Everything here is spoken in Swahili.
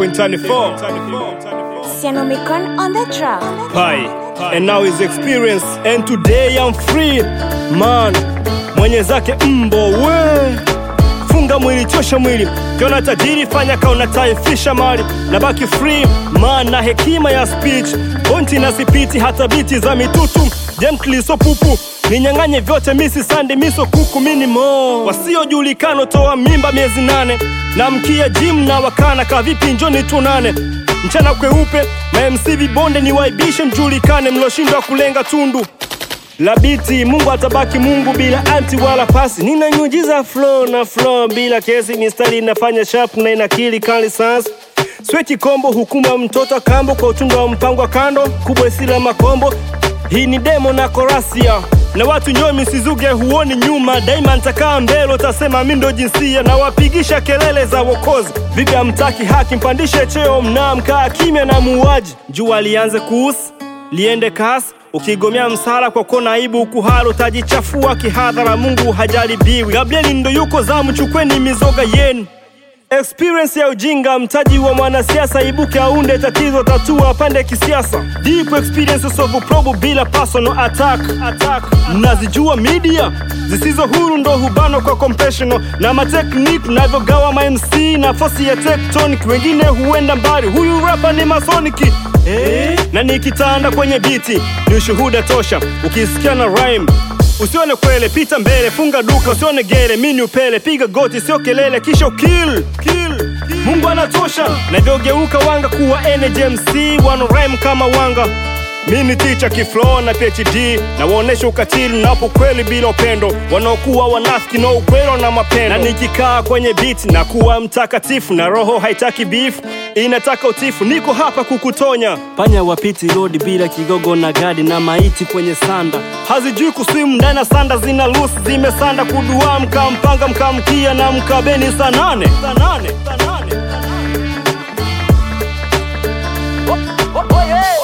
94.24 Sianomicon on the track. Pi and now his experience and today I'm free man mwenye zake mbo we funga mwili chosha mwili kiona tajiri fanya kaona taifisha mali na baki free man na hekima ya speech ponti na sipiti hata biti za mitutu gently so pupu ninyang'anye vyote misi sande miso kuku minimo wasiojulikano toa mimba miezi nane na mkia jim na wakana kavipi njoni tunane mchana kweupe mamc vibonde ni waibishe mjulikane mloshindwa kulenga tundu labiti mungu atabaki mungu bila anti wala pasi ninanyujiza flow na flow bila kesi mistari inafanya sharp na inakili kali sans sweki kombo hukuma mtoto kambo kwa utundu wa mpango wa kando kubwa isila makombo hii ni demo na korasia na watu nyomi sizuge huoni nyuma daima ntakaa mbele utasema mi ndo jinsia na wapigisha kelele za wokozi vipi amtaki haki mpandishe cheo mnamkaa kimya na muuaji jua lianze kuusi liende kasi ukigomea msala kwa kona aibu ukuhara utajichafua kihadhara mungu hajaribiwi gabrieli ndo yuko zamu chukweni mizoga yenu experience ya ujinga mtaji wa mwanasiasa ibuke aunde tatizo tatua pande kisiasa deep experience solve probu bila personal attack attack mnazijua media zisizo huru ndo hubano kwa compassional na mateknik navyogawa mamc nafasi ya tectonic wengine huenda mbali huyu rapa ni masoniki eh? na nikitanda kwenye biti ni ushuhuda tosha ukisikia na rhyme usione kwele pita mbele funga duka usione gere mini upele piga goti sio kelele kisha ukill kill mungu anatosha navyogeuka wanga kuwa njmc wanarim kama wanga mini ticha kiflo na phd na waonesha ukatili napo kweli bila upendo wanaokuwa wanafiki na ukwelo na mapendo na nikikaa kwenye biti na kuwa mtakatifu na roho haitaki beef inataka utifu niko hapa kukutonya panya wapiti rodi bila kigogo na gadi na maiti kwenye sanda hazijui kuswimu ndani ya sanda zina lusi zimesanda kudua mkampanga mkamkia na mkabeni saa nane saa nane saa nane saa nane Oh, oh, oh, yeah.